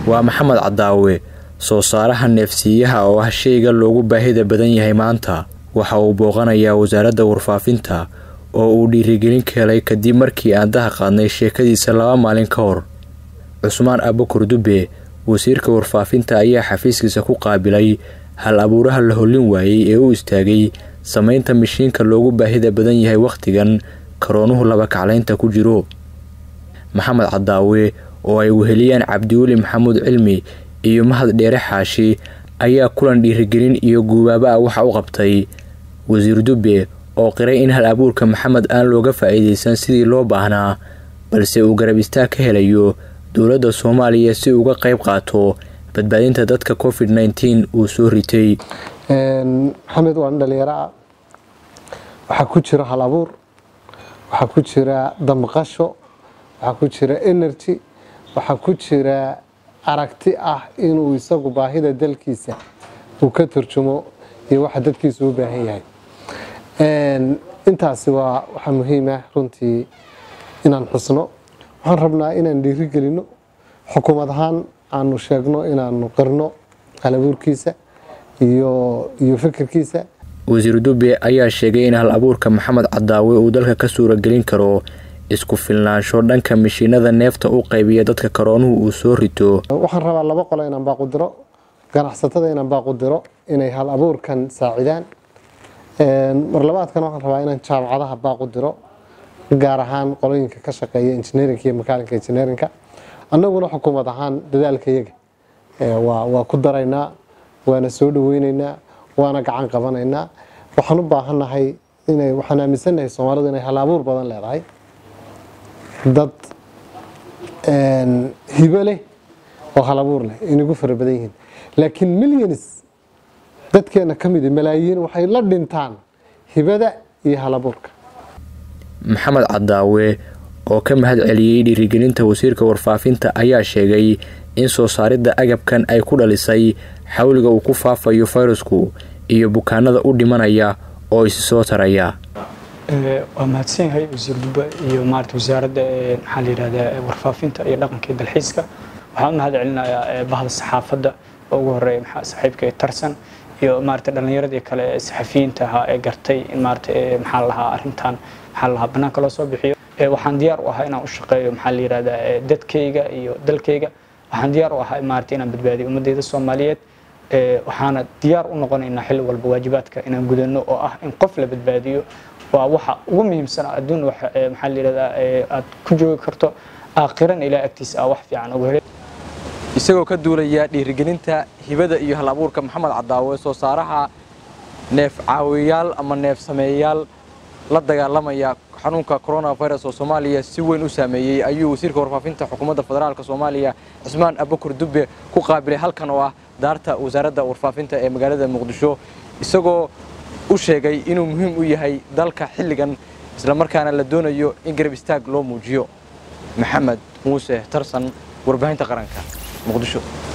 waa maxamed cadaawe soo saaraha neefsiiyaha oo ah shayga loogu baahida badan yahay maanta waxa uu booqanayaa wasaaradda warfaafinta oo uu dhiirigelin ka helay kadib markii aan daha qaadnay sheekadiisa laba maalin ka hor cusmaan abukur dube wasiirka warfaafinta ayaa xafiiskiisa ku qaabilay hal abuuraha la hollin waayey ee u istaagay samaynta mishiinka loogu baahida badan yahay wakhtigan karoonuhu laba kaclaynta ku jiro maxamed cadaawe oo ay weheliyaan cabdiweli maxamuud cilmi iyo mahad dheere xaashi ayaa kulan dhiirigelin iyo guubaaba ah waxa u qabtay wasiir dube oo qiray in hal abuurka maxamed aan looga faa-iideysan sidii loo baahnaa balse uu garab istaag ka helayo dowladda soomaaliya si uga qayb qaato badbaadinta dadka covid nneteen uu soo ritay maxamed waa nin dhalinyaro ah waxaa ku jira hal abuur waxaa ku jira damqasho waxaa ku jira energy waxaa ku jira aragti ah inuu isagu baahida dalkiisa uu ka turjumo iyo waxa dadkiisa u baahan yahay intaasi waa waxaa muhiim ah runtii inaan xusno waxaan rabnaa inaan dhiiri gelino xukuumad ahaan aanu sheegno inaanu qirno halabuurkiisa iyo iyo fikirkiisa wasiir dube ayaa sheegay in hal abuurka maxamed cadaawe uu dalka ka suuragelin karo isku filnaansho dhanka mishiinada neefta u qaybiya dadka karoonuhu uu soo rito waxaan rabaa laba qolo inaan baaqu diro ganacsatada inaan baaqu diro inay hal abuurkan saacidaan marlabaadkan waxaan rabaa inaan jaamacadaha baaqu diro gaar ahaan qolooyinka ka shaqeeya engineerinka iyo makaalinka engineerinka annaguna xukuumad ahaan dadaalka yaga waa ku daraynaa waana soo dhaweyneynaa waana gacan qabanaynaa waxaan u baahannahay inay waxaan aaminsannahay soomaalidu inay hal abuur badan leedahay dad hibo leh oo hal abuur leh inagu fara badan yihiin laakiin millions dadkeena ka mid malaayiin waxay la dhintaan hibada iyo hal abuurka maxamed cadaawe oo ka mahad celiyey dhiirigelinta wasiirka warfaafinta ayaa sheegay in soo saaridda agabkan ay ku dhalisay xawliga uu ku faafayo fayrasku iyo bukaanada u dhimanaya oo isi soo taraya waa mahadsan yahay wasiir dube iyo maarata wasaaradda maxaa la yidhahdaa warfaafinta iyo dhaqanka iyo dalxiiska waxaan u mahad celinayaa bahda saxaafadda oo ugu horeeya maxaa saaxiibka tarsan iyo maarata dhallinyaradii kale ee saxafiyiinta ahaa ee gartay in maarata maxaa la lahaa arrintan maxaa la lahaa bannaanka loo soo bixiyo waxaan diyaar u ahaa inaan u shaqeeyo maxaa la yidhahdaa dadkayga iyo dalkayga waxaan diyaar u ahaa maarata inaan badbaadiyo ummadeyda soomaaliyeed waxaana diyaar u noqonaynaa xilli walba waajibaadka inaan gudano oo ah in qof la badbaadiyo waa waxa ugu muhiimsan adduun maxaa la yidhahdaa aad ku joogi karto aakhiran ilaa agtiisa ah wax fiican uga helay isagoo ka duulaya dhiirigelinta hibada iyo hal abuurka maxamed cadaawe soo saaraha neef caawiyaal ama neef sameeyayaal la dagaalamaya xanuunka coronavirus oo soomaaliya si weyn u saameeyey ayuu wasiirka warfaafinta xukuumadda federaalk soomaaliya cismaan abukur dube ku qaabilay halkan oo ah daarta wasaaradda warfaafinta ee magaalada muqdisho isagoo u sheegay inuu muhiim u yahay dalka xilligan islamarkaana la doonayo in garab istaag loo muujiyo maxamed muuse tarsan warbaahinta qaranka muqdisho